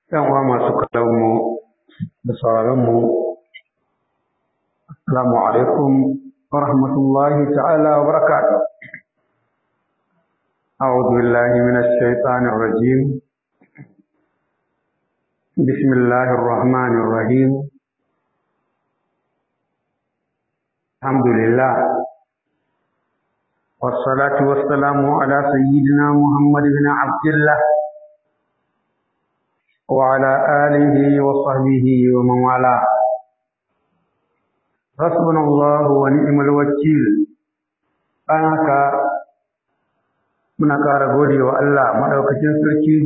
‘yan uwa masu kallonmu da sauraronmu, Assalamu alaikum wa rahmatullahi ta'ala wa barakatuh. أعوذ بالله من الشيطان الرجيم بسم الله الرحمن الرحيم الحمد لله والصلاة والسلام على سيدنا محمد بن عبد الله وعلى آله وصحبه ومن والاه حسبنا الله ونعم الوكيل أنك muna ƙara gode wa Allah maɗaukacin sarki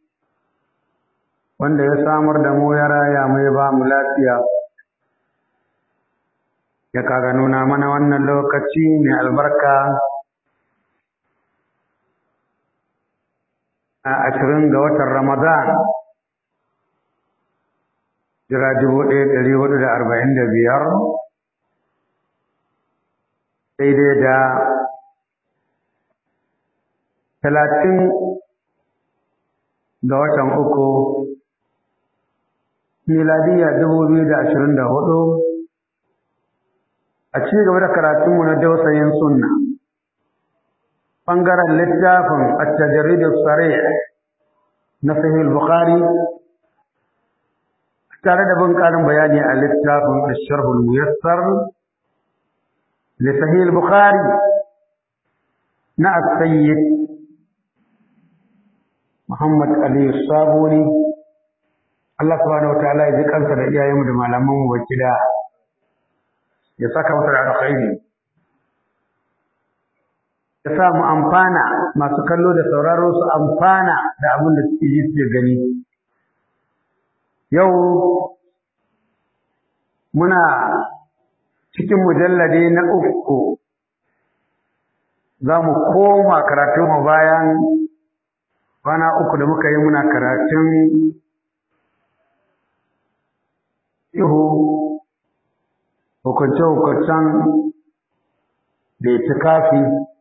wanda ya samar da mu ya raya mu ya ba mu lafiya ya kaga nuna mana wannan lokaci mai albarka a ashirin ga watan Ramadan jira dubu ɗaya ɗari hudu da arba'in da biyar daidai da talatin ga watan uku miladiyya dubu biyu da ashirin da hudu a ci gaba da karatunmu na dausayin sunna ɓangaren littafin at-tajrid as-sarih na sahih bukhari tare da bin ƙarin bayani a littafin ash-sharh al-muyassar li sahih bukhari na as-sayyid Muhammad Ali Sabuni Allah subhanahu wataala ya ji kansa da iyayenmu da malaman mu wakila ya saka masa da alkhairi ya sa mu amfana masu kallo da sauraro su amfana da abin da suke ji suke gani yau muna cikin mujallade na uku za mu koma karatunmu bayan kwana uku da muka yi muna karatun ihu hukunce-hukuncen da ya ci kafi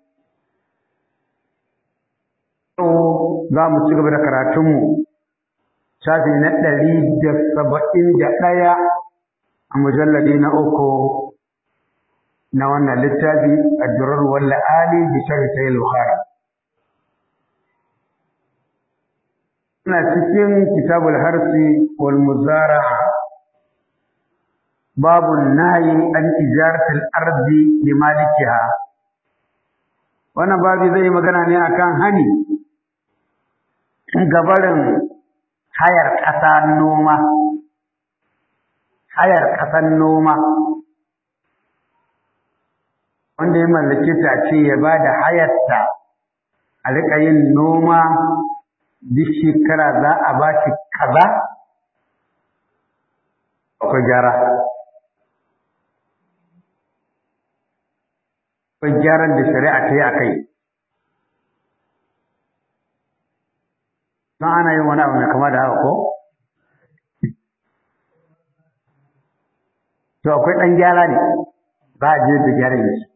yau za mu ci gaba da karatunmu shafi na ɗari da saba'in da ɗaya a mujalladi na uku na wannan littafi a durar walla ali bi sharhi sahih bukhari ina cikin kitabul harsi wal muzara'a babu nahyi an ijaratil ardi li malikiha wannan babu zai magana ne akan hani gabarin hayar ƙasa noma hayar ƙasar noma wanda ya mallake ta ce ya ba da hayarta a riƙa yin noma duk shekara za a ba shi kaza akwai gyara akwai gyaran da shari'a ta yi a kai don ana yin wani abu mai kama da haka ko to akwai ɗan gyara ne za a je da gyaran shi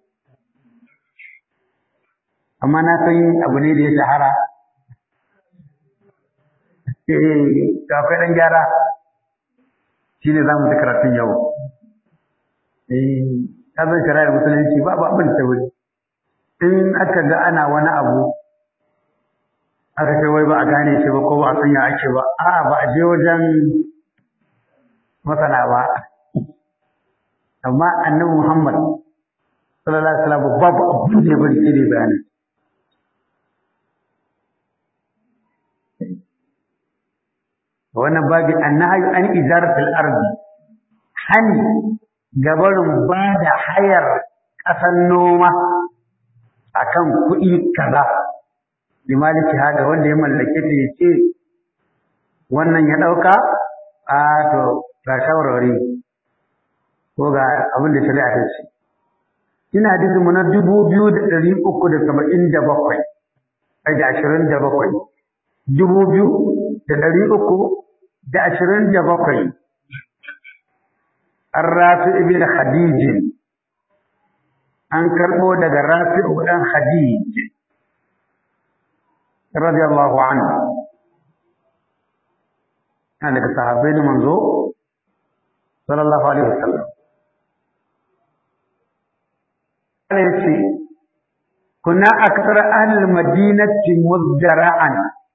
amma na san abu ne da ya shahara da akwai ɗan gyara shi ne za mu ji karatun yau ta zan shari'ar musulunci ba abin ta wuri in aka ga ana wani abu aka ce wai ba a gane shi ba ko ba a sanya ake ba a'a ba a je wajen masana ba amma annabi muhammad sallallahu alaihi wasallam babu abin da ya bari sai dai bayani wannan babi annahyu an ijaratil ardi hani gabarin ba da hayar ƙasan noma akan kuɗi kaza limaliki haga wanda ya mallake ta yace wannan ya ɗauka a to ga shawarwari ko ga abin da shari'a ta ce ina hadisin mu na dubu biyu da ɗari uku da saba'in da bakwai da ashirin da bakwai dubu biyu da ɗari uku da ashirin da bakwai an rafi ibn khadijin an karɓo daga rafi ɗan khadij radiyallahu anhu yana daga sahabbai na manzo sallallahu alaihi wasallam Allah ya ce kuna akthar ahlul madinati muzdara'an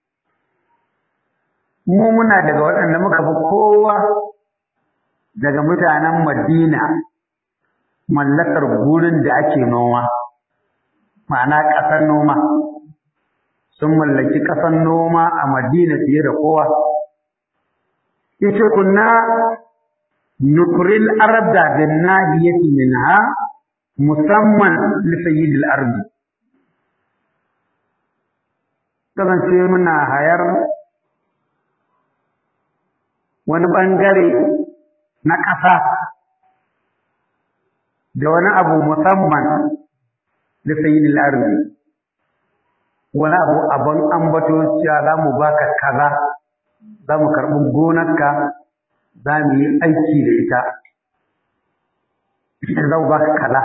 mu muna daga waɗanda muka fi kowa daga mutanen Madina mallakar gurin da ake noma ma'ana ƙasar noma sun mallaki ƙasar noma a Madina fiye da kowa yace kunna nukril arda bin nahiyati minha musamman li sayyidil ardi kasance muna hayar wani ɓangare na ƙasa da wani abu musamman da sayyidil ardi wani abu abin ambato cewa za mu baka kaza za mu karɓi gonarka za mu yi aiki da ita za mu baka kaza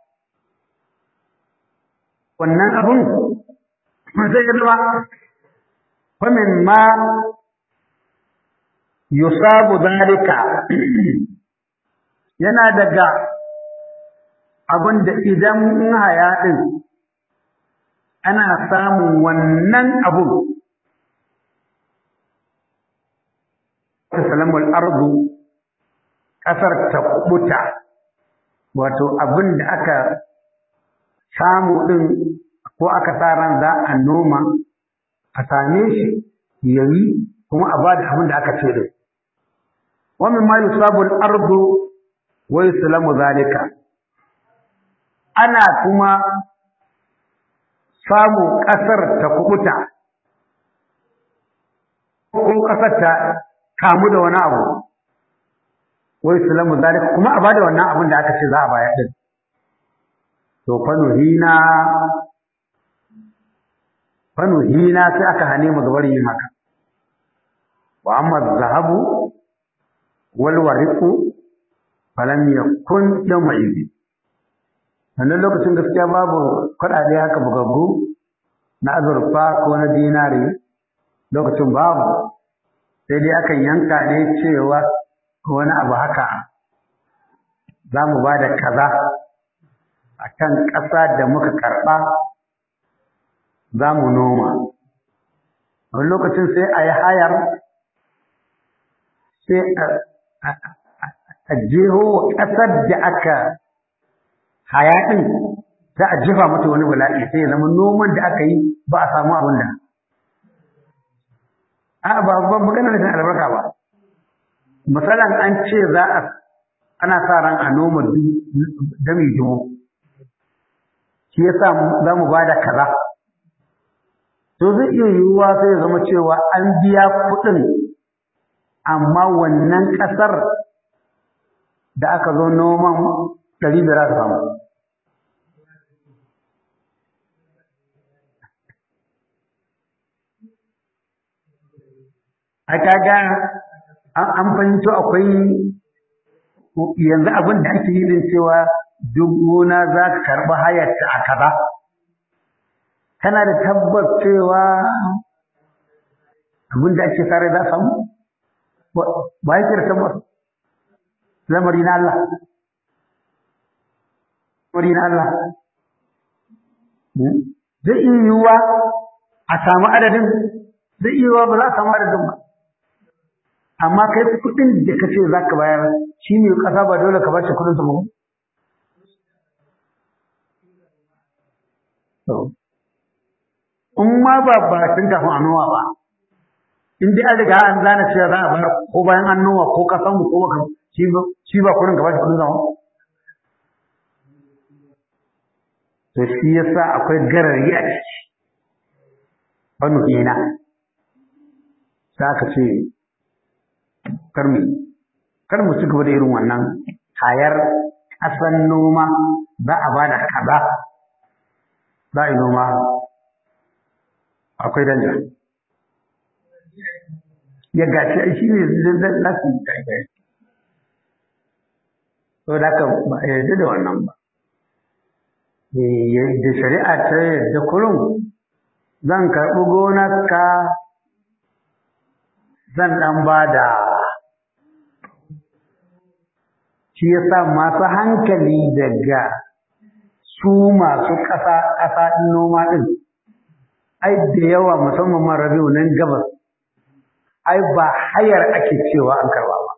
wannan abun zai zama famin ma yusabu zalika yana daga abin da idan in haya ɗin ana samun wannan abun salamul ardu ƙasar ta kubuta wato abin da aka samu ɗin ko aka sa ran za a noma a same shi yayi kuma a bada abin da aka ce din wa min ma yusabu al-ardu wa yuslamu zalika ana kuma samu ƙasar ta kubuta ko ƙasar ta kamu da wani abu wa yuslamu zalika kuma a bada wannan abin da aka ce za a bayar din to fa nuhina fa nuhina sai aka hane mu gabar yin haka wa amma zahabu wal wariqu falam yakun yawma idin wannan lokacin gaskiya babu kuɗaɗe haka bugaggu na azurfa ko na dinari lokacin babu sai dai akan yanka ne cewa wani abu haka za mu ba da kaza a kan ƙasa da muka karɓa za mu noma wani lokacin sai a yi hayar sai a jeho ƙasar da aka haya ɗin za a jefa mata wani bala'i sai ya zama noman da aka yi ba a samu abin da a ba ba magana da albarka ba misalan an ce za a ana sa ran a noma dami dubu shi yasa za mu ba da kaza to zai iya yiwuwa sai ya zama cewa an biya kuɗin amma wannan ƙasar da aka zo noman ɗari biyar aka samu a kaga an fahimto akwai yanzu abin da ake yi din cewa duk gona za ka karɓi hayarta a kaza kana da tabbas cewa abin da ake sare za samu ba yake da tabbas lamari na Allah lamari na Allah zai iya yiwuwa a samu adadin zai iya yiwuwa ba za a samu adadin ba amma kai kuɗin da kace za ka bayar shi ne ƙasa ba dole ka bashi kuɗin sa ba in ma ba ba tun kafin a noma ba in dai an riga an zana cewa za a bayar ko bayan an noma ko ka samu ko baka shi ba shi ba kuɗin ka bashi kuɗin sa to shi yasa akwai garari a ciki wani ina za ka ce kar mu kar mu ci gaba da irin wannan hayar ƙasan noma za a bada kaza za a yi noma akwai danja ya gashi ai shi ne za su yi kai to da ka ba a yarda da wannan ba da shari'a ta yarda kurum zan karɓi gonarka zan ɗan ba da shi ya sa masu hankali daga su masu ƙasa ƙasa noma ɗin ai da yawa musamman man rabiu nan gabas ai ba hayar ake cewa an karba ba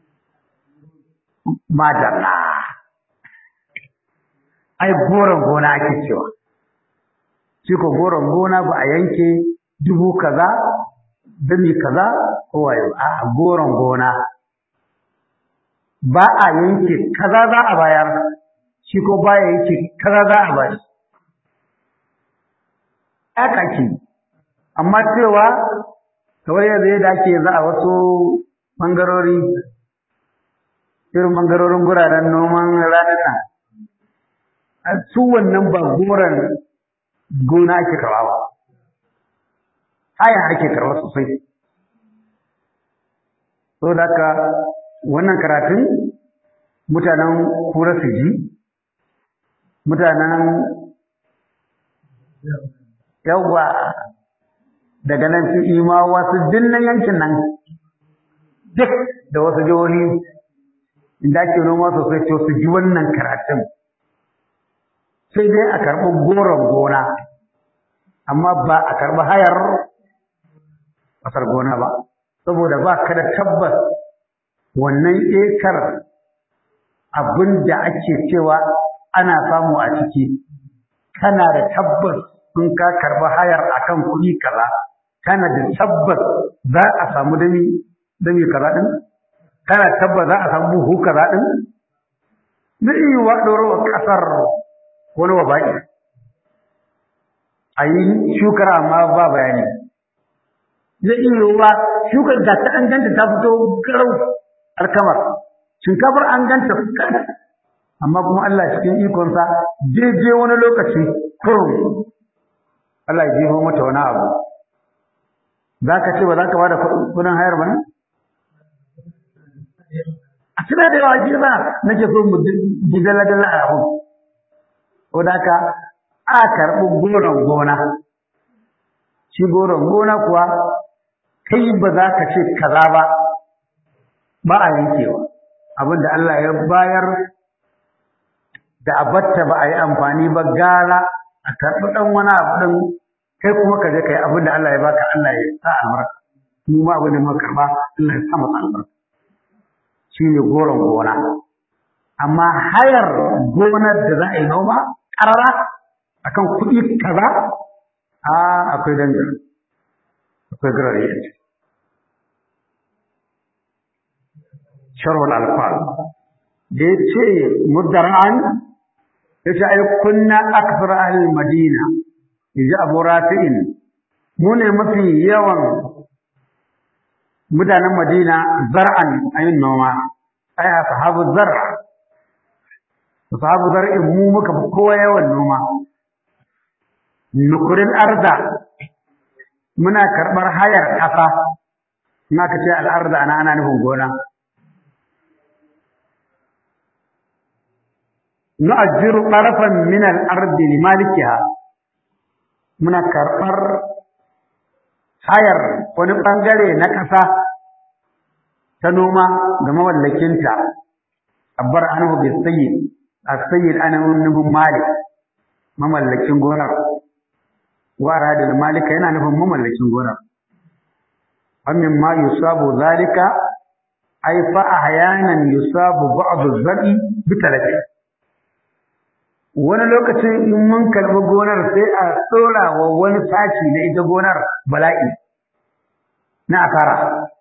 madalla ai goron gona ake cewa shi ko goron gona ba a yanke dubu kaza dami kaza ko wayo a goron gona ba a yanke kaza za a bayar shi ko ba ya yanke kaza za a bayar haka ke amma cewa kamar yadda ya dace yanzu a wasu ɓangarori irin ɓangarorin guraren noman ranar nan su wannan ba goron gona ake karɓa ba haya ake karɓa sosai so da haka wannan karatun mutanen kura su ji mutanen yawwa daga nan su ima wasu dinnan yankin nan duk da wasu jihohi inda ake noma sosai to su ji wannan karatun sai dai a karɓi goron gona amma ba a karɓi hayar ƙasar gona ba saboda ba ka da tabbas wannan ekar abin da ake cewa ana samu a ciki kana da tabbas in ka karɓi hayar akan kuɗi kaza kana da tabbas za a samu dami dami kaza ɗin kana tabbas za a samu buhu kaza ɗin zai yi wa ɗorowa ƙasar wani waba'i a yi shukar amma ba bayani zai iya yiwuwa shukar da ta an ganta ta fito garau alkamar shinkafar an ganta amma kuma Allah cikin ikonsa daidai wani lokaci kurum Allah ya jefo mata wani abu za ka ce ba za ka ba da kudin hayar ba a tuna da yawa ji ba nake so mu ji dala-dala a abu ko da ka a karɓi goron gona shi goron gona kuwa kai ba za ka ce kaza ba ba a yankewa abinda Allah ya bayar da abatta ba a yi amfani ba gara a karɓi ɗan wani abu ɗin kai kuma ka je ka yi abin da Allah ya baka Allah ya sa albarka mu ma abin da muka karɓa Allah ya sa masa albarka shi ne goron gona amma hayar gonar da za a yi noma ƙarara akan kuɗi kaza a akwai dangar akwai garare yanzu sharhul alfal da ya ce muddar'an ya ce ai kunna akthar ahli madina yaji abu rafi'in mu ne mafi yawan mutanen madina zar'an ayin noma ai ashabu zar ashabu zar'in mu muka fi kowa yawan noma nukurin arda muna karɓar hayar ƙasa na ka ce al'arda ana ana nufin gona nu'ajjiru qarafan min al-ardi li malikiha muna karɓar hayar wani ɓangare na ƙasa ta noma ga mawallakinta abbar anhu bi sayyid as-sayyid ana nufin malik mamallakin gonar wa radil malika yana nufin mamallakin gonar amin ma yusabu zalika ay fa ahyanan yusabu ba'd az-zari bi talafi wani lokacin in mun karɓi gonar sai a tsora wa wani sashi na ita gonar bala'i na asara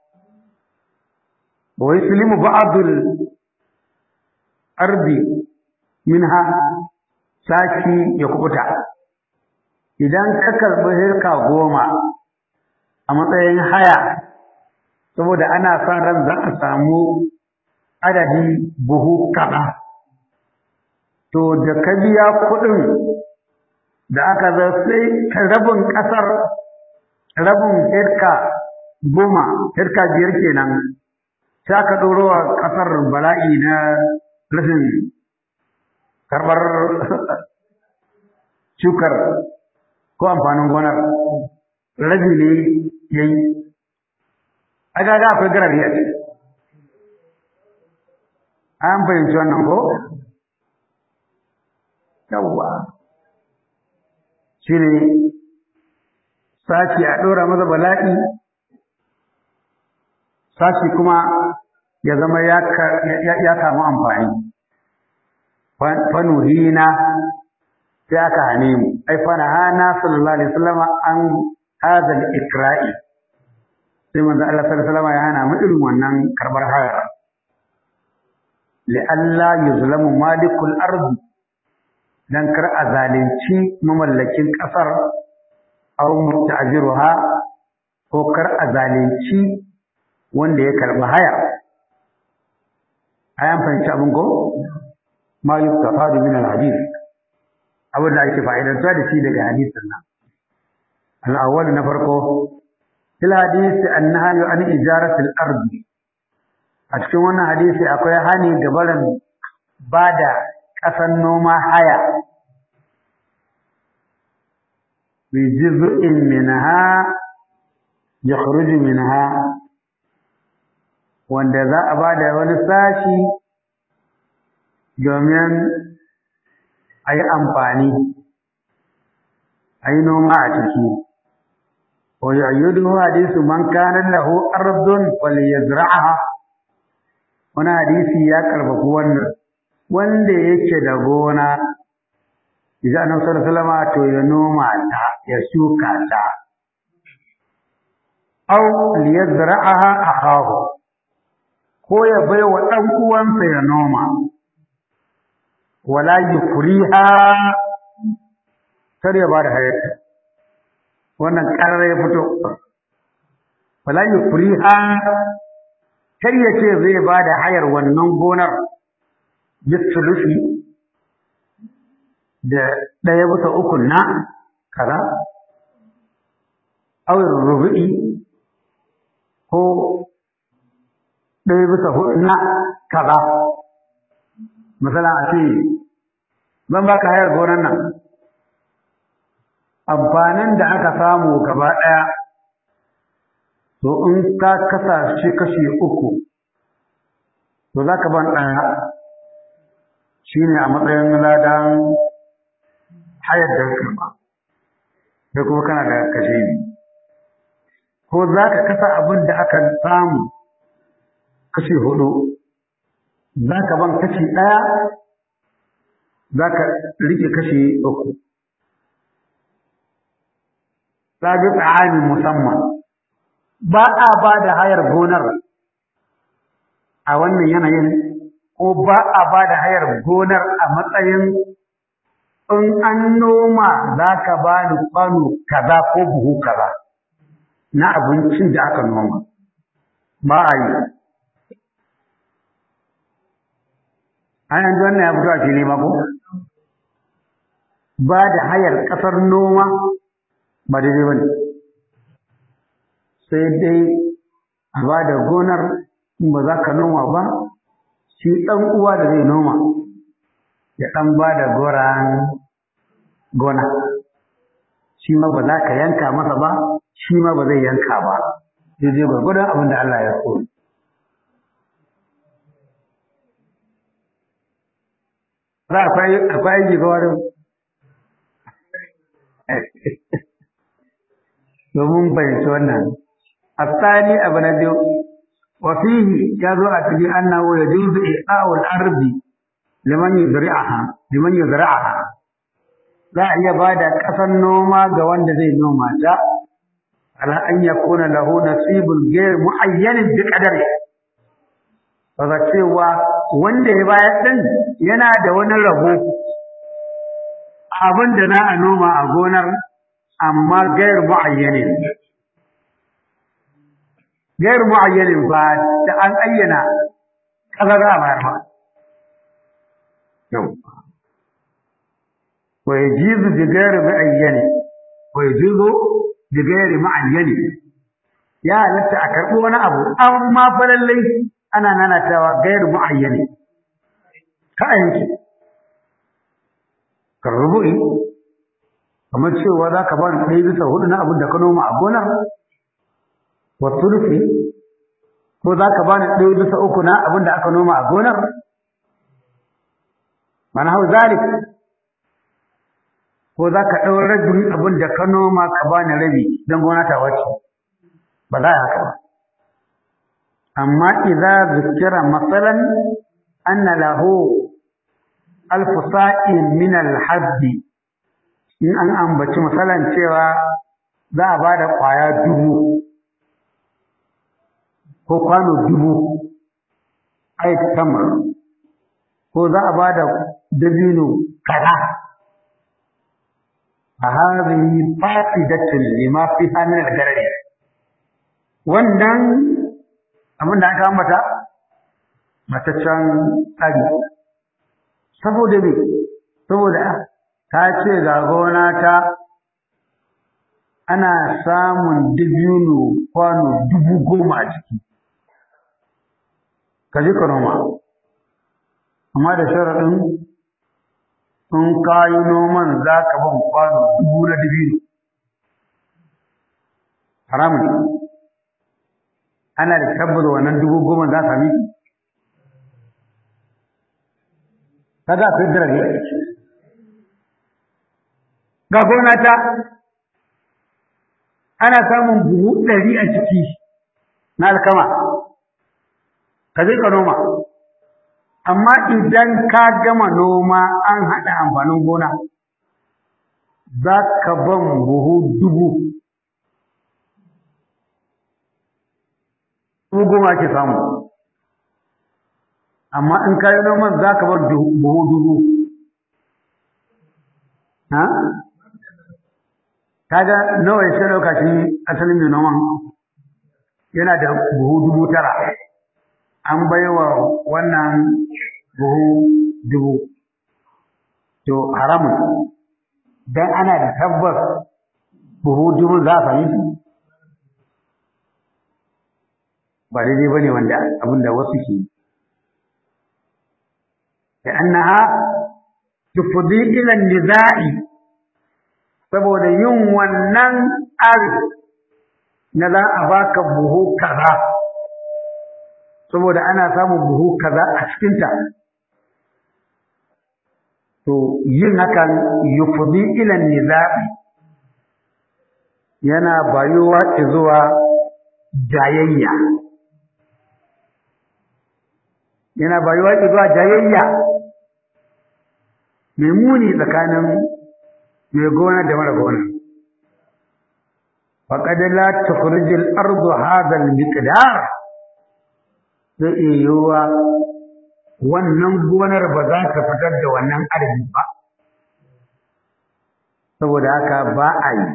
wa yuslimu ba'dul ardi minha sashi ya kubuta idan ka karɓi hirka goma a matsayin haya saboda ana son ran za a samu adadin buhu kaɗa to da ka biya kuɗin da aka zo sai rabin ƙasar rabin hirka goma hirka biyar kenan sai aka ɗoro wa ƙasar bala'i na rashin karɓar shukar ko amfanin gonar rabi ne ya yi a gaga akwai garari a ciki an fahimci wannan ko yawwa shi ne sashi a ɗora masa bala'i sashi kuma ya zama ya samu amfani fanuhina sai aka hane mu ai fana hana sallallahu alaihi wasallam an hadha al-ikra'i sai manzo Allah sallallahu alaihi wasallam ya hana mu irin wannan karbar haya li alla yuzlamu malikul ardi dan kar a zalunci mamallakin kasar aw musta'jiruha ko kar a zalunci wanda ya karbi haya ayan fahimci abin ko ma yustafadu min al-hadith abin da ake fa'idantuwa da shi daga hadisin nan al-awwal na farko fil hadisi annahyu an ijaratil ardi a cikin wannan hadisi akwai hani ga barin bada ƙasan noma haya bi juz'in minha yakhruju minha wanda za a bada wani sashi domin a yi amfani a yi noma a ciki wa yu'ayyidu hadisu man kana lahu ardun falyazra'aha wani hadisi ya karfafi wannan wanda yake da gona idan annabi sallallahu alaihi wasallam to ya noma ta ya shuka ta aw liyazra'aha akahu ko ya bai wa dan uwansa ya noma wala yukriha kar ya bada hayata wannan karar ya fito wala yukriha kar ya ce zai bada hayar wannan gonar bisulusi da ɗaya bisa uku na kaza awin rubu'i ko ɗaya bisa hudu na kaza misalan a ce zan baka hayar gonan nan amfanin da aka samu gaba ɗaya to in ka kasa shi kashi uku to za ka ban ɗaya shi ne a matsayin ladan hayar da karɓa sai kuma kana da kashe ni ko za ka kasa abin da aka samu kashi hudu za ka ban kashi ɗaya za ka rike kashi uku sabi tsa'ani musamman ba a ba da hayar gonar a wannan yanayin ko ba a ba da hayar gonar a matsayin in an noma za ka ba ni kwano kaza ko buhu kaza na abincin da aka noma ba a yi an yanzu wannan ya fito a fili ma ko ba da hayar ƙasar noma ba daidai ba ne sai dai a ba da gonar in ba za ka noma ba shi ɗan uwa da zai noma ya ɗan ba da goran gona shi ma ba za ka yanka masa ba shi ma ba zai yanka ba daidai gwargwadon abin da Allah ya so za akwai akwai aiki ga wani domin fahimci wannan الثاني أبن جو وفيه يدعو أتبي أنه يجوز إعطاء الأرض لمن يزرعها لمن يزرعها لا يبادى كفن نوما جوان زي نوما جاء على أن يكون له نصيب غير معين بقدره Kaga cewa wanda ya bayar ɗin yana da wani rabo abin da na a noma a gonar amma gair mu'ayyanin gair mu'ayyanin ba da an ayyana kaza za a bayar ba yau wa yajizu bi gair mu'ayyani wa yajizu bi gair mu'ayyani ya halatta a karɓi wani abu amma fa lallai ana nanatawa gair mu'ayyani ka yanki ka rubu'i kamar cewa za ka ba ni ɗaya bisa hudu na abin da ka noma a gonar wa sulufi ko za ka bani ɗaya bisa uku na abin da aka noma a gonar mana hau zalik ko za ka ɗau rabin abin da ka noma ka bani rabi don gona ta wace ba za a haka ba amma idza zikira masalan anna lahu alfu sa'in min al-habbi in an ambaci misalan cewa za a ba da ƙwaya dubu ko kwano dubu ai tamar ko za a ba da dabino kaza a hazihi fasidatun lima fi hannun al-garari wannan abin da aka ambata mataccen tsari saboda me saboda ta ce ga gona ta ana samun dabino kwano dubu goma a ciki ka ji ka noma amma da sharaɗin in ka yi noman za ka ban kwano dubu na dabino haramun ana da tabbata wannan dubu goma za ka miki kaga akwai dirage ga gona ta ana samun buhu ɗari a ciki na alkama ka je ka noma amma idan ka gama noma an haɗa amfanin gona za ka ban buhu dubu dubu goma ke samu amma in ka yi noman za ka bar buhu dubu ha kaga nawa ya sai ɗauka shi asalin mai noman yana da buhu dubu tara an baiwa wannan buhu dubu to haramun dan ana da tabbas buhu dubu za a fahimci ba daidai ba ne wanda abinda wasu ke yi لأنها تفضي إلى النزاع saboda yin wannan ari na za a baka buhu kaza saboda ana samun buhu kaza a cikinta to yin hakan yufdi ila niza'i yana bayuwa zuwa jayayya yana bayuwa zuwa jayayya mai muni tsakanin mai gona da mara gona faqad la tukhrij al-ardu hadha al-miqdar zai iya yiwuwa wannan gonar ba za ta fitar da wannan adadi ba saboda haka ba a yi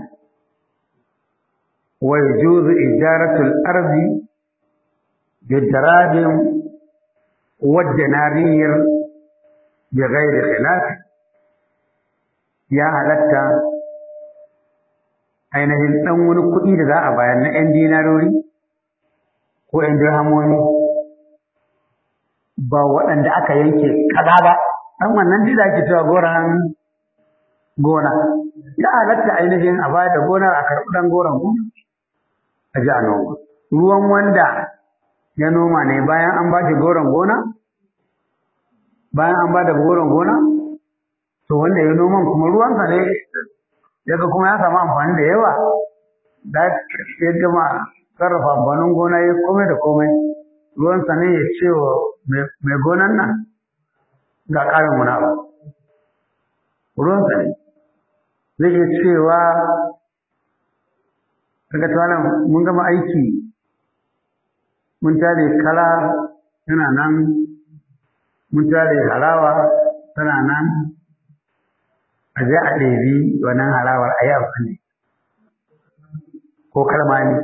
wa yajuzu ijaratu al-ardi bidarahim wa danariyir bighairi khilaf ya halatta ainihin ɗan wani kuɗi da za a bayar na ‘yan dinarori ko ‘yan dirhamomi ba waɗanda aka yanke kaza ba ɗan wannan duk da ake cewa goron gona ya halatta ainihin a bayar da gonar a karɓi ɗan goron gona a ji a noma ruwan wanda ya noma ne bayan an ba shi goron gona bayan an ba da goron gona to wanda ya noman kuma ruwansa ne yaga kuma ya samu amfani da yawa da ya gama sarrafa amfanin gona ya komai da komai ruwansa ne ya ce wa mai gonan nan ga ƙarin wani abu ruwansa ne zai iya cewa daga tuwanan mun gama aiki mun tare kala tana nan mun tare halawa tana nan a je a ɗebi wannan halawar a yi amfani ko kalma ne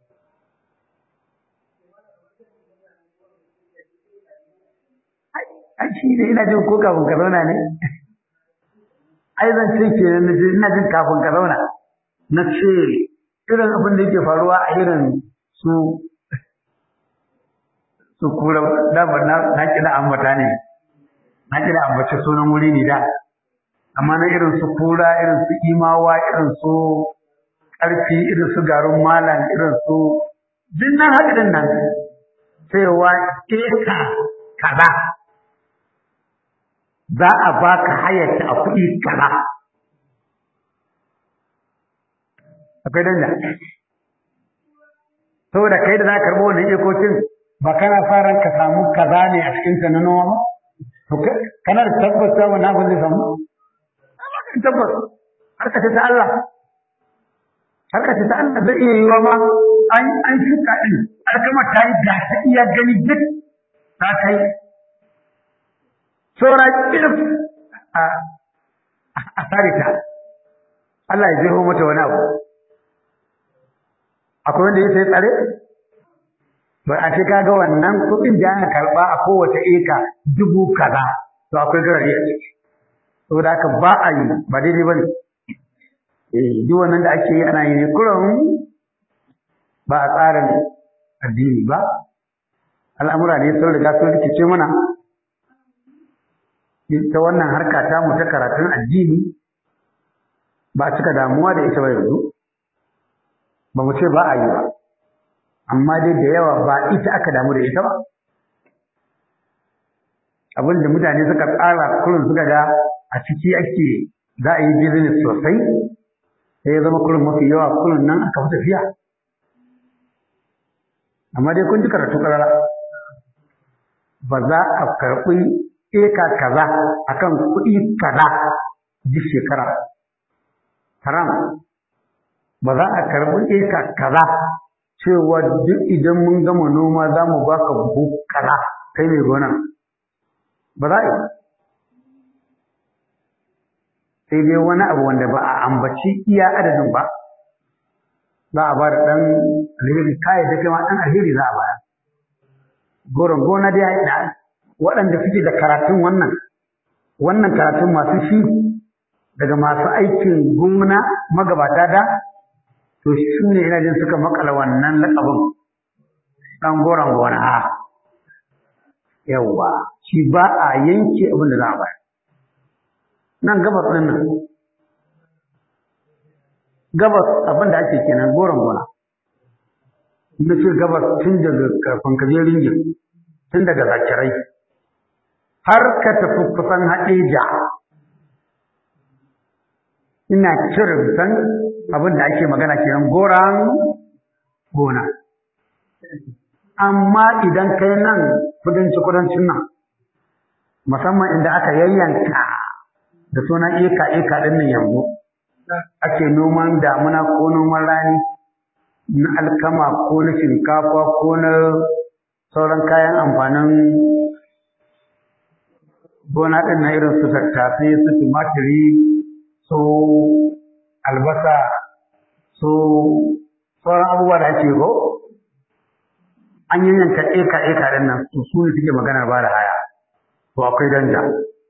a shi ne ina jin ko kafin ka zauna ne ai zan ce ke na ina jin kafin ka zauna na ce irin abin da yake faruwa a irin su su kura damar na kira ambata ne na kira ambace sunan wuri ne da amma na irin su kura irin su imawa irin su ƙarfi irin su garin malam irin su duk nan haɗin nan cewa eka kaza za a baka hayarta a kuɗi kaza akwai danja saboda kai da za ka karɓo wannan ikokin ba kana fara ka samu kaza ne a cikin ta na noma to kana da tabbas cewa wannan abin zai samu tabbas harka ce ta Allah harka ce ta Allah zai iya yiwa ma an an shuka din alkama ta yi da ta iya gani duk ta kai saura kirf a a tare ta Allah ya jeho mata wani abu akwai wanda ya sai tsare to a ce kaga wannan kuɗin da aka karɓa a kowace eka dubu kaza to akwai garari a ciki saboda haka ba a yi ba daidai ba ne eh duk wannan da ake yi ana yi ne kuran ba a tsarin addini ba al'amura ne sun riga sun rikice mana ta wannan harka ta mu ta karatun addini ba a cika damuwa da ita ba yanzu ba mu ce ba a yi ba amma dai da yawa ba ita aka damu da ita ba abin da mutane suka tsara kullum suka ga a ciki ake za a yi business sosai sai ya zama kullum mafi yawa kullum nan aka fi tafiya amma dai kun ji karatu karara ba za a karɓi eka kaza akan kuɗi kaza duk shekara haram ba za a karɓi eka kaza cewa duk idan mun gama noma za mu baka buhu kaza kai mai gona ba za a yi sai dai wani abu wanda ba a ambaci iya adadin ba za a ba da ɗan alheri kayan da kai ma ɗan alheri za a baya goron gona dai ya da waɗanda suke da karatun wannan wannan karatun masu shi daga masu aikin gona magabata da to shi ne ina jin suka makala wannan laƙabin ɗan goron gona yawwa shi ba a yanke abin da za a bayar nan gabas ɗin nan gabas abin da ake kenan goron gona na ce gabas tun daga karfin kaje ringin tun daga zakirai har ka tafi kusan haɗeja ina cire san abin da ake magana kenan goron gona amma idan kai nan kudanci kudancin nan musamman inda aka yayyanka da sunan eka eka ɗin nan yanzu ake noman damuna ko noman rani na alkama ko na shinkafa ko na sauran kayan amfanin gona ɗin na irin su tattasai su tumatiri su albasa su sauran abubuwa da ake ko an yi yanka eka eka ɗin nan su su ne suke maganar ba da haya to akwai danja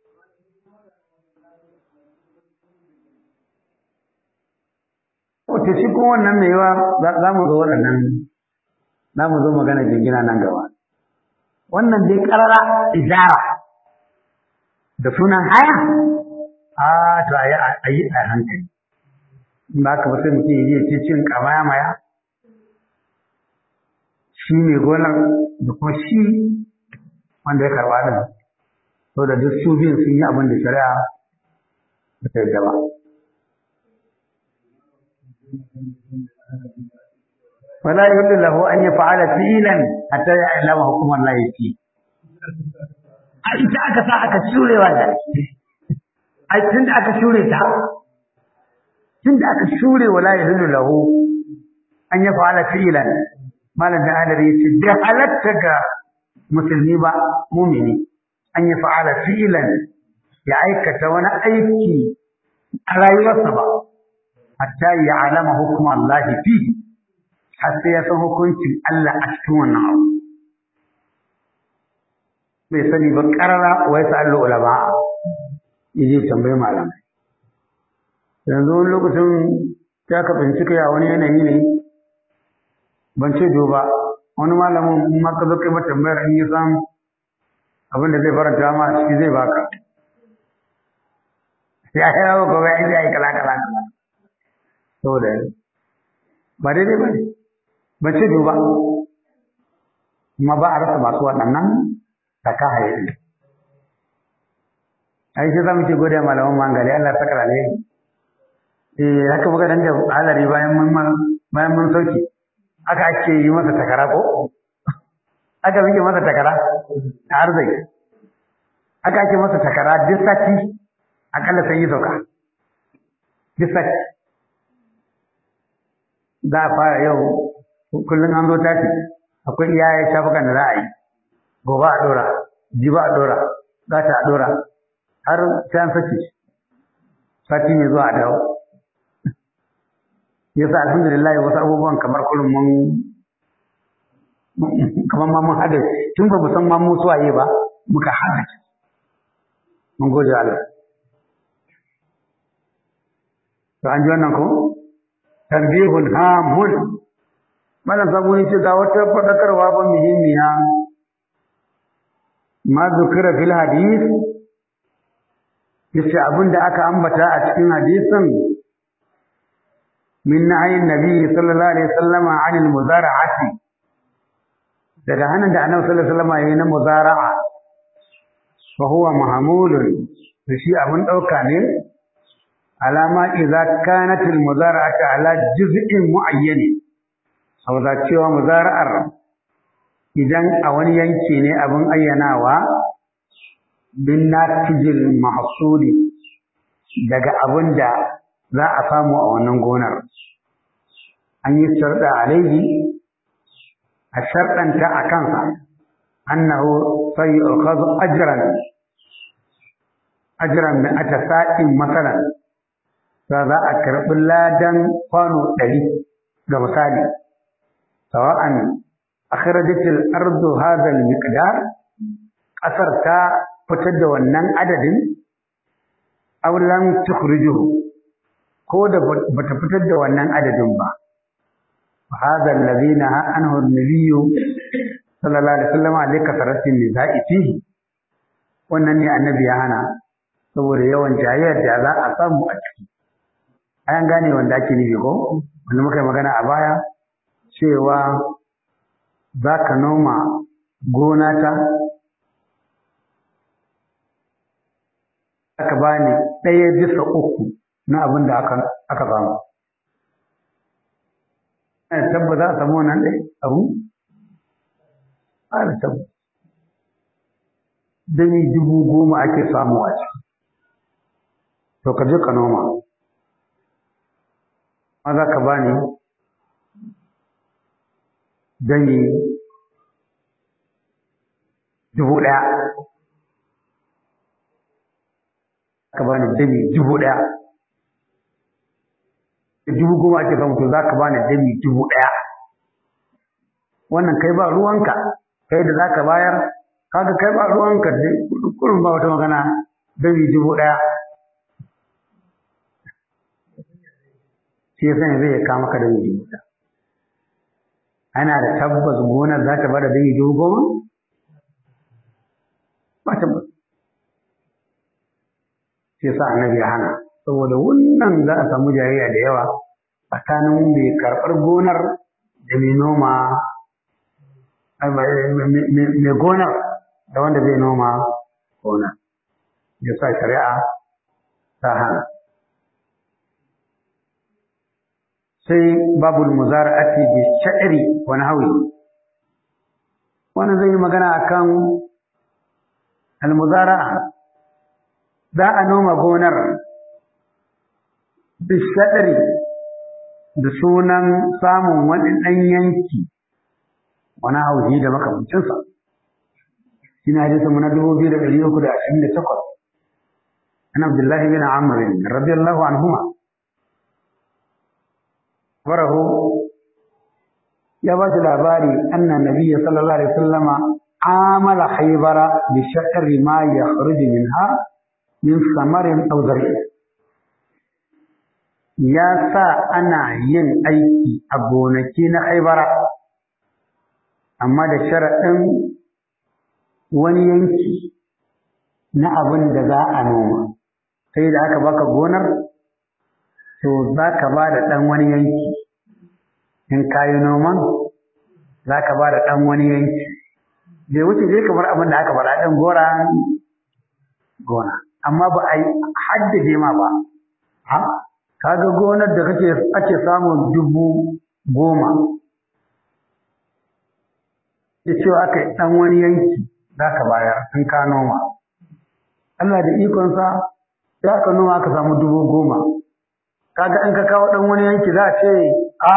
Wace shi kuma wannan mai yawa za mu zo waɗannan za mu zo magana jingina nan gaba. Wannan dai ƙarara ijara da sunan haya, a to a yi a hankali. In ba ka ba sai mutum ya ce cin kamaya maya. Shi mai gonar da kuma shi wanda ya karɓa ɗin. So da duk su biyun sun yi abin da shari'a ba ta yarda ba. ولا يحل له أن يفعل فعلا حتى يعلم حكم الله فيه ai ta aka sa aka shure wanda ai tun da aka shure ta tun da aka shure wala yahillu lahu an ya fa'ala fi'lan malam da adari yace da halatta ga musulmi ba mumini an ya fa'ala fi'lan ya aikata wani aiki a rayuwarsa ba hatta ya alama hukumar Allah fi har sai ya san hukuncin Allah a cikin wannan abu bai sani ba karara wa ya sa'allu ulama yaje tambayi malamai yanzu wani lokacin ya ka bincika ya wani yanayi ne ban ce ba wani malamin in ma ka zo kai mata tambayar in ya san abin da zai faranta ma shi zai baka ya yi yawa gobe ya yi kala kala kala saboda ba daidai ba ne ban ce ba kuma ba a rasa masu waɗannan taka haye ai sai za mu ce gode malaman mangali Allah ta kara alheri eh haka muka dan da alari bayan mun bayan mun sauki aka ake yi masa takara ko aka muke masa takara a arziki aka ake masa takara duk sati akalla sai yi sauka duk sati za a fara yau kullum an zo tashi akwai iyayen shafukan da za a yi gobe a ɗora jibi a ɗora za ta a ɗora har sai an saki sati ne zuwa a dawo yasa alhamdulillah wasu abubuwan kamar kullum mun kamar ma mun hada tun ba mu san ma mu suwaye ba muka hada mun gode Allah to an ji wannan ko tanbihun hamun malam sabu ne ce ga wata fadakarwa ba muhimmiya ma zukira fil hadith yace abin da aka ambata a cikin hadisin min nahyin nabi sallallahu alaihi wasallam anil muzara'ati daga hannun da annabi sallallahu alaihi wasallam yayin na muzara'a fa huwa mahmulun shi abun dauka ne alama idza kanat al muzara'atu ala juz'in mu'ayyan saboda cewa muzara'ar idan a wani yanki ne abin ayyanawa bin natijil mahsuli daga abin da za a samu a wannan gonar an yi sharda alaihi a sharɗanta a kansa annahu sai yu'khadhu ajran ajran min atasa'in masalan za za a karɓi ladan kwano ɗari ga misali sawa'an akhrajatil ardu hadha al-miqdar ƙasar ta fitar da wannan adadin aw lam tukhrijuhu ko da bata fitar da wannan adadin ba hadha alladhi naha anhu an-nabiy sallallahu alaihi wasallam alayka saratin nizai fihi wannan ne annabi ya hana saboda yawan jayayyar da za a samu a ciki an gane wanda ake nufi ko wanda muka yi magana a baya cewa za ka noma gona ta aka bani ɗaya bisa uku na abin da aka aka samu ana tabba za a samu wannan ɗaya abu ana tabba dani dubu goma ake samu a ciki to ka je ka noma ma za ka bani dani dubu ɗaya ka bani dami dubu ɗaya dubu goma ake samu to za ka bani dami dubu ɗaya wannan kai ba ruwanka kai da za ka bayar kaga kai ba ruwanka kullum ba wata magana dami dubu ɗaya shi yasa yanzu ya kama ka dami dubu ɗaya ana da tabbas gonar za ta bada dami dubu goma ba tabbas shi yasa annabi ya hana saboda wannan za a samu jayayya da yawa tsakanin mai karɓar gonar da mai noma mai gonar da wanda zai noma gonar ya sa shari'a ta hana sai babul muzara'ati bi sha'ri wa nahwi wannan zai yi magana akan al-muzara'a za a noma gonar bishaɗari da sunan samun wani ɗan yanki wani hauji da makamancinsa shi na hadisa muna dubu biyu da ɗari uku da ashirin da takwas an abdullahi bin amrin radiyallahu anhuma farahu ya ba shi labari anna nabiyya sallallahu alaihi wasallama amala khaybara bi shaqri ma yakhruju minha min samarin aw zar'in ya sa ana yin aiki a gonaki na haibara amma da sharaɗin wani yanki na abin da za a noma sai da aka baka gonar to za ka ba da ɗan wani yanki in ka yi noman za ka ba da ɗan wani yanki bai wuce dai kamar abin da aka faɗa ɗin gora gona amma ba a yi haddade ma ba ha kaga gonar da kake ake samun dubu goma ya cewa aka yi ɗan wani yanki za ka bayar in ka noma Allah da ikonsa sai aka noma aka samu dubu goma kaga in ka kawo ɗan wani yanki za a ce a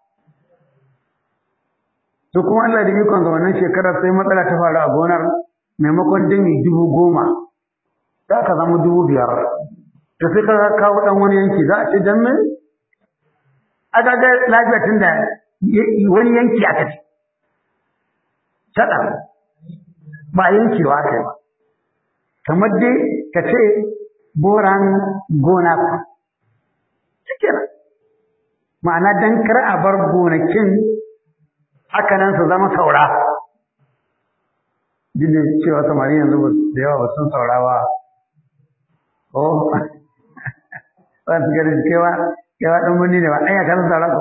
to kuma Allah da ikon ga wannan shekarar sai matsala ta faru a gonar maimakon dami dubu goma za ka zama dubu biyar to sai ka kawo ɗan wani yanki za a ce dan me a ga lafiya tun da wani yanki aka ce shaɗa ba yankewa aka yi ba kamar dai ka ce boran gona ku cikin ma'ana dan kar a bar gonakin haka nan su zama saura duk da cewa samari yanzu da yawa ba sun saura ba oh ba su gari kewa kewa ɗan wani ne ba ɗanya ka san saura ko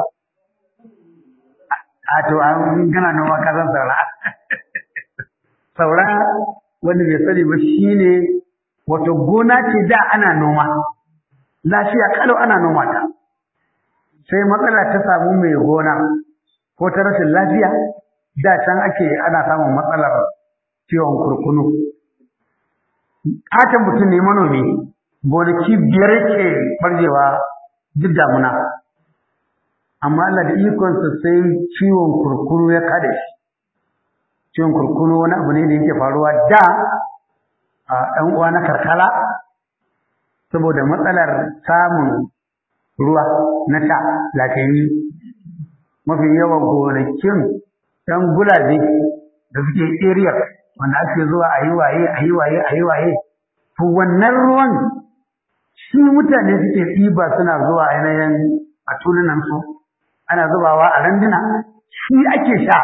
a to an gana noma ka san saura saura wanda bai sani ba shine wato gona ce da ana noma lafiya kalau ana noma ta sai matsala ta samu mai gona ko ta rashin lafiya da can ake ana samun matsalar ciwon kurkunu katon mutum ne manomi gonaki biyar ke barjewa duk damuna amma Allah da ikonsa sai ciwon kurkunu ya kada shi ciwon kurkunu wani abu ne da yake faruwa da a ɗan uwa na karkara saboda matsalar samun ruwa na sha lafiyayye mafi yawan gonakin ɗan gulabe da suke area wanda ake zuwa a yi waye a yi waye a yi waye to wannan ruwan shi mutane suke ɗiba suna zuwa ainihin a tulunan su ana zubawa a randuna shi ake sha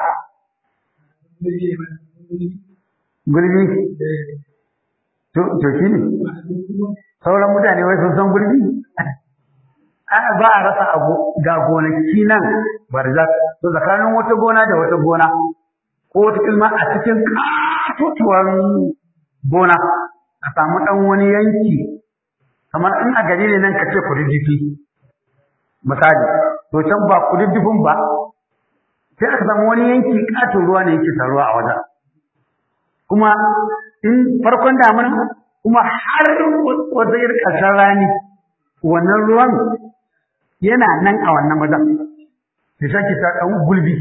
gulbi to shi ne sauran mutane wai sun san gulbi ana ba a rasa abu ga gonaki nan barzak to tsakanin wata gona da wata gona ko wata ilma a cikin katutuwar gona a samu ɗan wani yanki kamar in a gari ne nan ka ce kududdufi misali to can ba kududdufin ba sai aka samu wani yanki katon ruwa ne yake taruwa a wajen kuma in farkon damuna kuma har wata irin ƙarshen rani wannan ruwan yana nan a wannan wajen da sake ta ɗan gulbi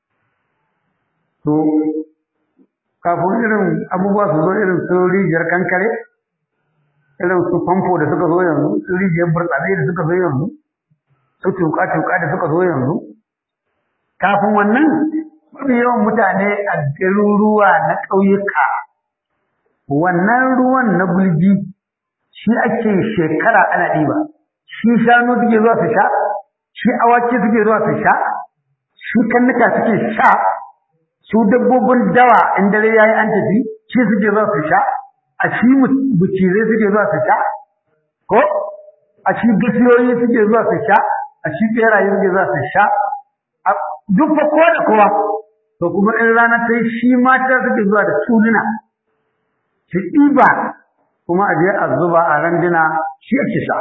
to kafin irin abubuwa su zo irin su rijiyar kankare irin su famfo da suka zo yanzu su rijiyar burtsatse da suka zo yanzu su tuka-tuka da suka zo yanzu kafin wannan mafi yawan mutane a garuruwa na ƙauyuka wannan ruwan na gulbi shi ake shekara ana ɗiba shi shanu suke zuwa su sha shi awaki suke zuwa su sha shi kannuka suke sha su dabbobin dawa in dare yayi an tafi shi suke zuwa su sha a shi bucire suke zuwa su sha ko a shi gasiyoyi suke zuwa su sha a shi beraye suke zuwa su sha duk fa kowa da kowa to kuma in rana ta yi shi mata suke zuwa da tuluna su ɗiba kuma a je a zuba a randuna shi ake sha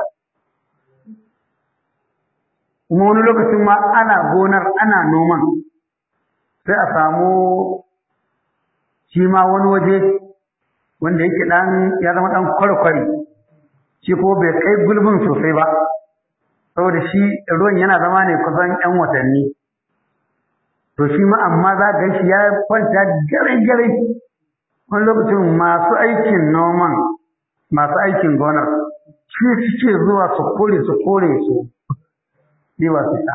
kuma wani lokacin ma ana gonar ana noman sai a samu shi ma wani waje wanda yake ɗan ya zama ɗan kwarkwari shi ko bai kai gulbin sosai ba saboda shi ruwan yana zama ne kusan 'yan watanni to shi ma amma za ga shi ya kwanta gare-gare wani lokacin masu aikin noman masu aikin gonar shi suke zuwa su kore su kore su ɗiba su sha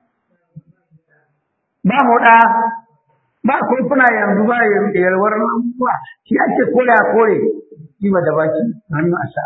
ba mu ɗa ba kuna yanzu ba yalwar ba shi ake kore a kore ɗiba da baki hannu a sha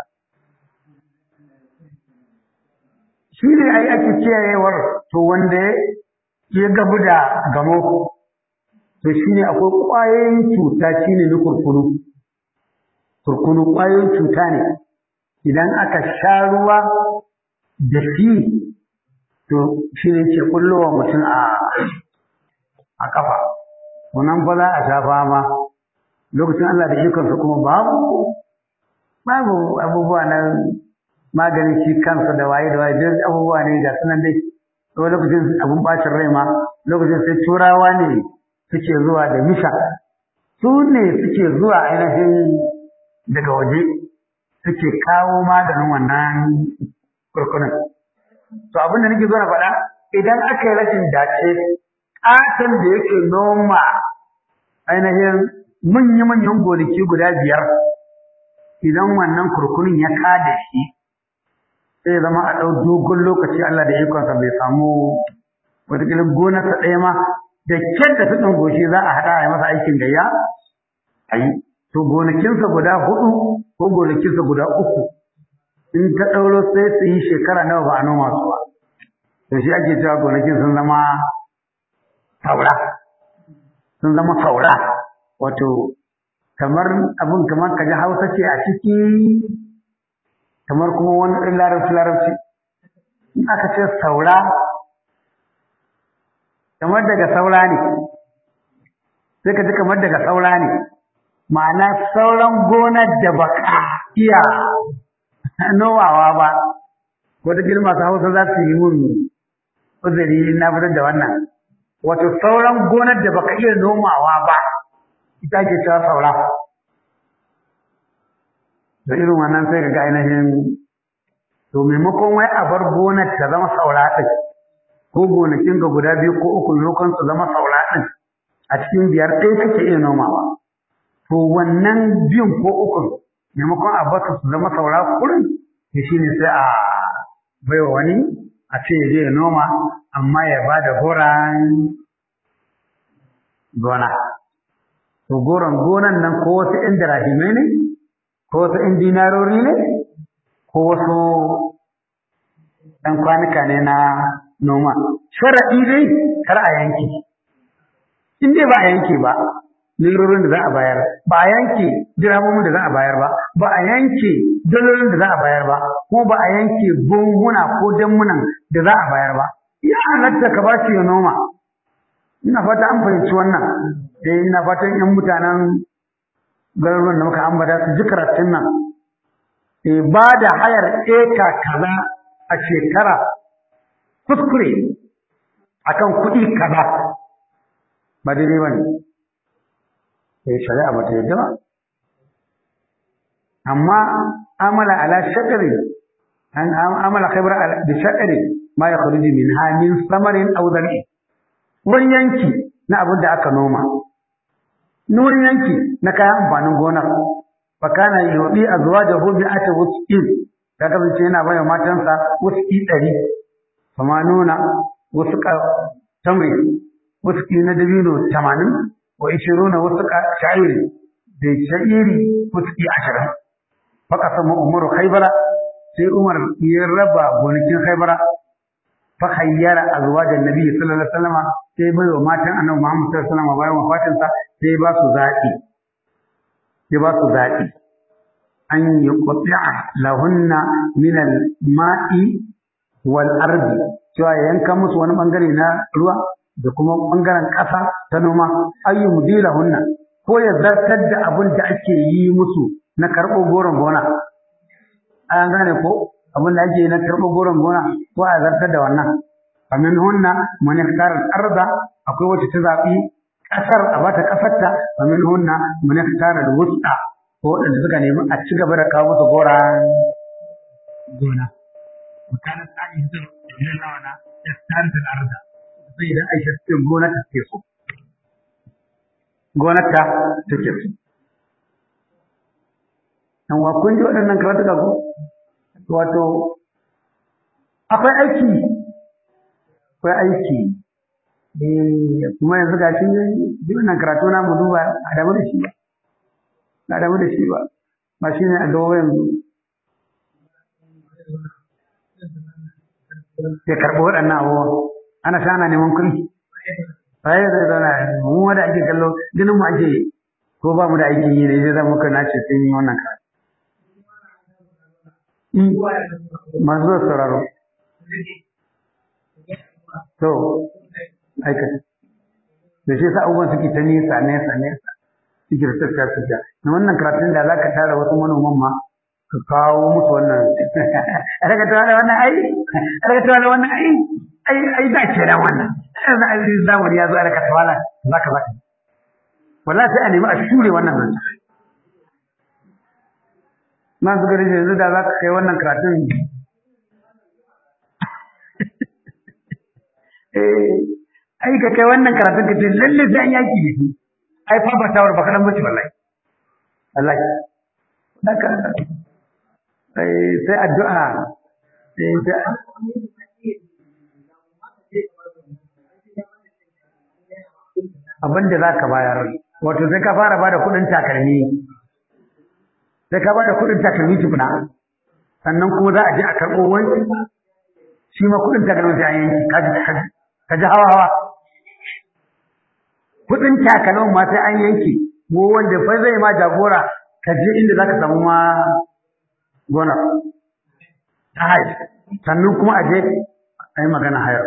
shi ne ai ake kiyayewar to wanda ya gabu da gamo to shi ne akwai ƙwayoyin cuta shi ne na kurkunu kurkunu ƙwayoyin cuta ne idan aka sha ruwa da shi to shi ne ke kullowa mutum a a kafa wannan fa za a sha fama lokacin Allah da ikonsa kuma babu babu abubuwa na maganin shi kansa da waye da waye duk abubuwa ne ga sunan dai to lokacin abun bacin rai ma lokacin sai turawa ne suke zuwa da misha su ne suke zuwa ainihin daga waje suke kawo maganin wannan kurkunan to abin da nake zo na faɗa idan aka yi rashin dace ƙaton da yake noma ainihin manya-manyan gonaki guda biyar idan wannan kurkunin ya kada shi sai zama a ɗau dogon lokaci Allah da ikonsa bai samu wataƙila gonarsa ɗaya ma da kyan da tudun goshi za a haɗa a yi masa aikin gayya a yi to gonakinsa guda hudu ko gonakinsa guda uku in ta ɗauro sai su yi shekara nawa ba a noma su ba to shi ake cewa gonakin sun zama saura sun zama saura wato kamar abin kamar kaji hausa ce a ciki kamar kuma wani ɗan larabci larabci in aka ce saura kamar daga saura ne sai ka ji kamar daga saura ne ma'ana sauran gonar da ba ka iya nomawa ba wata masu hausa za su yi mun uzuri na fitar da wannan wato sauran gonar da baka iya nomawa ba ita ke cewa saura da irin wannan sai ka ga ainihin to maimakon wai a bar gonar ta zama saura ɗin ko gonakin ga guda biyu ko uku maimakon su zama saura ɗin a cikin biyar ɗaya kake iya nomawa to wannan biyun ko uku maimakon a bar su zama saura kurin to shine sai a baiwa wani a ce ya je ya noma amma ya ba da goran gona to goron gonan nan ko wasu ‘yan dirahimai ne ko wasu ‘yan dinarori ne ko wasu ɗan kwanuka ne na noma sharaɗi dai kar a yanke in dai ba a yanke ba lirorin da za a bayar ba a yanke dirhamomin da za a bayar ba ba a yanke dalolin da za a bayar ba ko ba a yanke gunguna ko dammunan da za a bayar ba ya halatta ka ba shi ya noma ina fata an fahimci wannan eh ina fatan yan mutanen garuruwan da muka ambata su ji karatun nan eh ba da hayar eka kaza a shekara kuskure akan kuɗi kaza ba daidai ba ne sai shari'a ba ta yadda ba amma amala ala shakari an amala khaybar bi shakari ma yakhruju minha min samarin aw zar'i wani yanki na abin da aka noma nurin yanki na kayan amfanin gonar fa kana yudi azwajahu bi ata wusqin ya kasance yana bayar matansa wusqi ɗari kuma nuna wusqa tamri wusqi na dabino tamanin wa ishiruna wusqa sha'iri da sha'iri wusqi ashirin faka sama umaru khaybara sai umar ya raba gonakin khaybara fa khayyara azwajan nabi sallallahu alaihi wasallam sai bai wa matan annabi Muhammad sallallahu alaihi wasallam bayan wafatin sa sai ba su zaki sai ba su zaki an yuqti'a lahunna min al-ma'i wal ardi cewa yanka musu wani bangare na ruwa da kuma bangaren ƙasa ta noma ayyu mudilahunna ko ya zartar da abin da ake yi musu na karɓo goron gona an gane ko abin da ake yi na karɓo goron gona ko a zartar da wannan famin hunna man yaktar al-arda akwai wacce ta zaɓi ƙasar a bata ƙasarta famin hunna man yaktar al-wusta ko waɗanda suka nemi a ci gaba da kawo musu goran gona mutanen tsari da idan lawana yaktar al-arda sai idan aisha ce gona ta ke so gonar ta take so dan wa kun ji waɗannan karatuka ko wato akwai aiki akwai aiki eh kuma yanzu ga shi ji wannan karatu na mu duba a damu da shi ba a damu da shi ba ba shi ne a gaba yanzu ya karɓi waɗannan abubuwan ana sa ana neman kuɗi sai zai zauna mu wanda ake kallo ganin mu ake ko ba mu da aikin yi ne zai zama muka nace sai yi wannan karatu masu zuwa sauraro to aikata da shi sa abubuwan suke ta nesa nesa nesa Sikirtar ta fita. Na wannan karatun da za ka tara wasu manoman ma ka kawo musu wannan. A daga tawa da wannan ai, a daga tawa da wannan ai, ai, ai da ke da wannan. Yanzu ai zamani ya zo a daga tawa za ka za ka. Wallahi sai a nemi a shure wannan nan. Na su gari yanzu da za ka kai wannan karatun ai ka kai wannan karatun ka ce lalle sai an yaki da shi ai fa ba tawar ba kadan bace wallahi wallahi haka sai sai addu'a sai abin da zaka bayar wato sai ka fara bada kudin takalmi sai ka bada kudin takalmi tukuna sannan kuma za a je a karɓo wani shi ma kudin takalmi sai an yanki kaji kaji ka ji hawa hawa kudin takalmin ma sai an yanke ko wanda fa zai ma jagora ka je inda zaka samu ma gona ta hai sannan kuma a je a yi magana hayar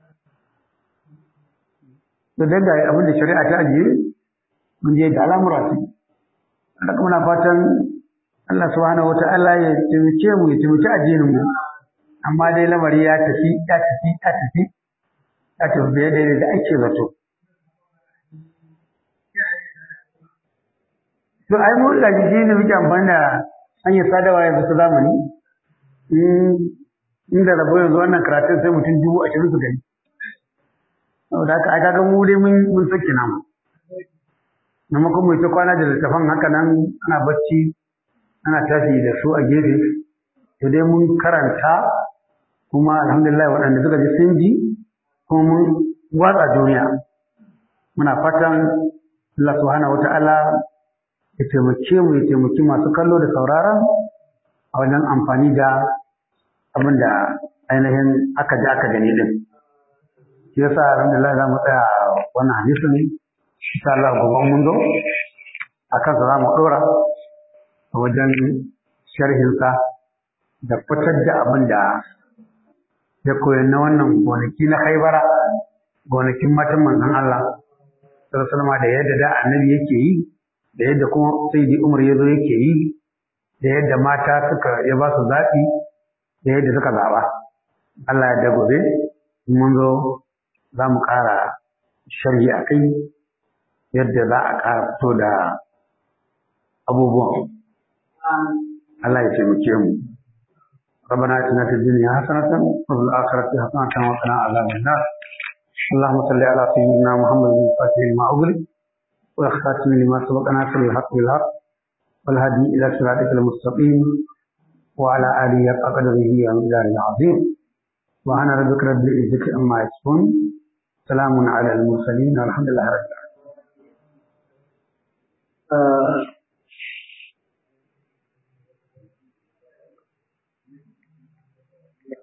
to dan da abin da shari'a ta ajiye mun je da al'amura su haka muna fatan Allah subhanahu wata'ala ya taimake mu ya taimaki addinin mu amma dai lamari ya tafi ya tafi ya tafi ya tafi daidai da ake zato to ai mu da shi ne muke amfani da hanyar sadarwa yanzu ta zamani inda rabo yanzu wannan karatun sai mutum dubu ashirin su gani saboda haka ai kaga mu dai mun mun sake namu maimakon mu ta kwana da littafan haka nan ana bacci ana tashi da su a gefe to dai mun karanta kuma alhamdulillah waɗanda suka ji sun ji kuma mun watsa duniya muna fatan Allah subhanahu wata'ala ya taimake mu ya taimaki masu kallo da sauraron a wajen amfani da abin da ainihin aka ji aka gani din shi yasa alhamdulillah za mu tsaya wannan hadisi ne insha Allah gobe mun zo akan sa za mu dora a wajen sharhinsa da fitar da abin da ya koyar na wannan gonaki na haibara gonakin matan manzon Allah sallallahu da yadda da annabi yake yi da yadda kuma sayyidi Umar yazo yake yi da yadda mata suka ya ba su zaɓi da yadda suka zaɓa Allah ya da gobe mun zo za mu ƙara sharhi a kai yadda za a ƙara fito da abubuwan Allah ya taimake mu ربنا اتنا في الدنيا حسنة وفي الآخرة حسنة وقنا عذاب النار اللهم صل على سيدنا محمد الفاتح لما أغلق والخاتم لما سبق ناصر الحق بالحق والهدي إلى صراطك المستقيم وعلى آله قدره ومقداره العظيم وأنا ربك رب العزة عما يصفون سلام على المرسلين والحمد لله رب العالمين